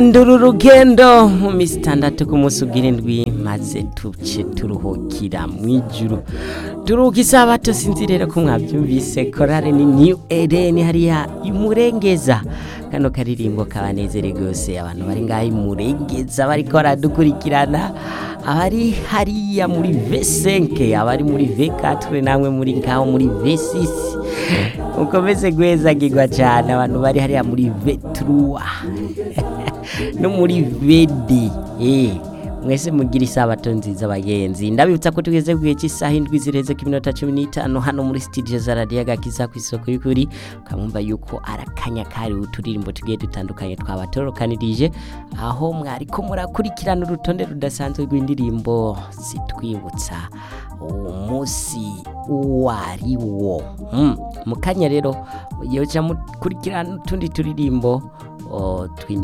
nduru urugendo mu minsi itandatu ku munsi ubw'irindwi maze tuce turuhukira mu ijuru turuhuka isabato sinzi rero ko mwabyumvise korale ni niyu edeni hariya imurengeza kano karirimbo kabanezere rwose abantu bari ngaho imurengeza bariko baradukurikirana abari hariya muri vesenke abari muri vekatire namwe muri ngaho muri vesisi mukomeze guhezagirwa cyane abantu bari hariya muri veturuwa no muri vedi eh mwese mugira isabato nziza abagenzi ndabibutsa ko tugeze ku gihe cy'isaha indwi zireze ku minota cumi n'itanu hano muri sitidiyo za radiyo agakiza ku isoko y'ukuri ukamwumva yuko arakanya kariwe uturirimbo tugiye dutandukanye twabatorukanirije aho mwariko murakurikirana urutonde rudasanzwe rw'indirimbo zitwibutsa umunsi uwo ari wo Mm, mu kanya rero yoca mukurikirana utundi turirimbo o, tw'indi-